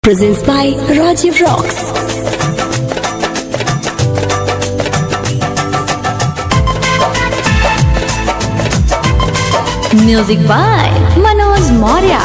Presents by Rajiv Rocks. Music by Manoj Maurya.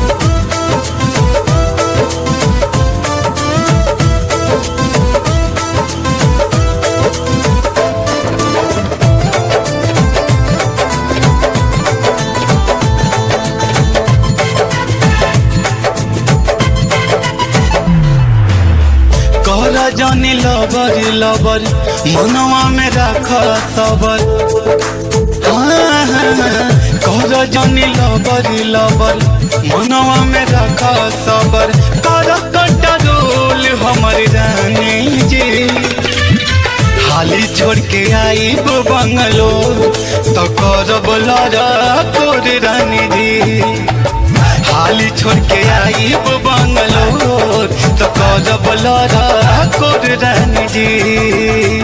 कहला जानी लबर लबर मनवा में राख सबर हाँ, हाँ, हाँ। कहला जानी लबर लबर मनवा में राख सबर कर कंट्रोल हमर रानी जी हाली छोड़ के आई बंगलोर तो करब लड़ा तोर रानी जी हाली छोड़ के आई बंगलोर तो करब लड़ा तोर रानी जी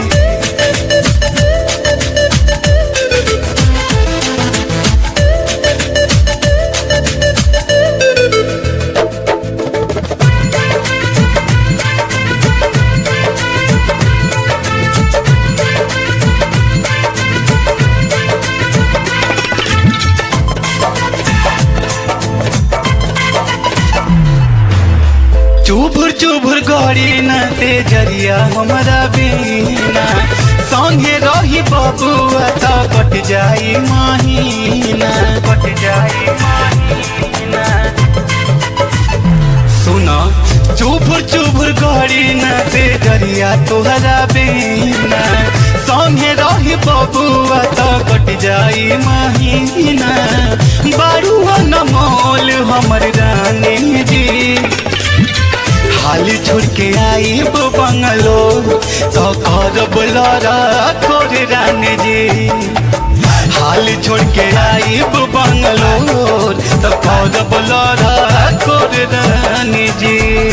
चुभुर चुभुर गड़ी न ते जरिया हमरा बीना संगे रही बबुआ त कट जाई महीना कट जाई महीना सुन चुभुर चुभुर गड़ी न ते जरिया तोहरा बीना संगे रही बबुआ त कट जाई महीना बारुआ न मोल हमर रानी जी हाली छोड़ के आई बंगलोर तो करब लड़ा तोर रानी जी हाली छोड़ के आई बंगलोर तो करब लड़ा तोर रानी जी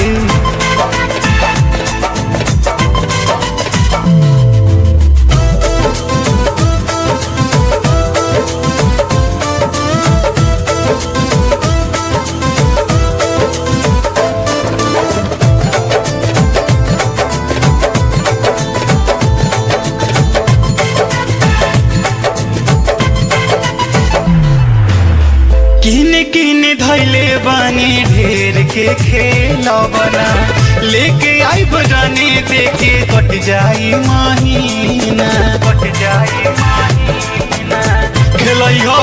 किन किन धैले बानी ढेर के खेला बना लेके आई बजाने देखे कट जाई महीना कट जाई महीना खेलई हो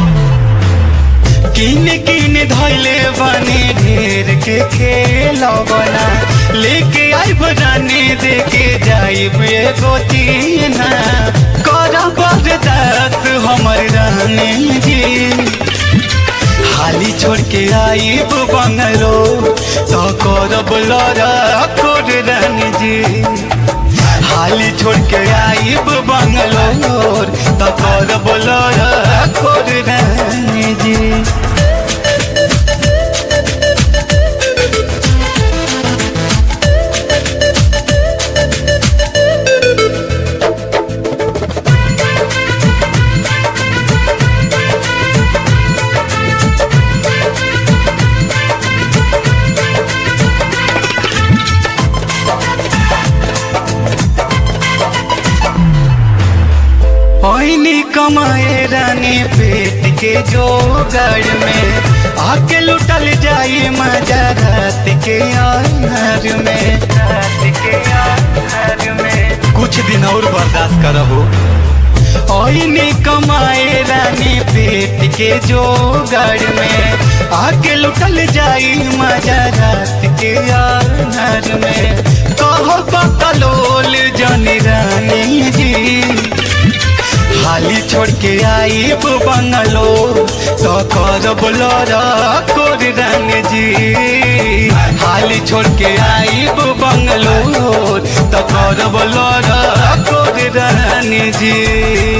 किन किन धैले बानी ढेर के खेला बना लेके आई बजाने देखे जाई एगो तीना कर बरदास हमर रहने जी हाली छोड़ के आई बंगलो तो करब लड़ा कोर रानी जी हाली छोड़ के आई बंगलोर तो करब लड़ा कोर रानी जी ओइनी कमाए रानी पेट के जोगड़ में आके लुटल जाई मजा रात के आहार में रात के आहार में कुछ दिन और बर्दाश्त करबो ओइनी कमाए रानी पेट के जोगड़ में आके लुटल जाई मजा रात के आहार में कहो बकलोल जानी रानी जी हाली छोड़ के आई बंगलो तो करब लड़ा कोर रानी जी हाली छोड़ के आई बंगलो तो करब लड़ा कोर रानी जी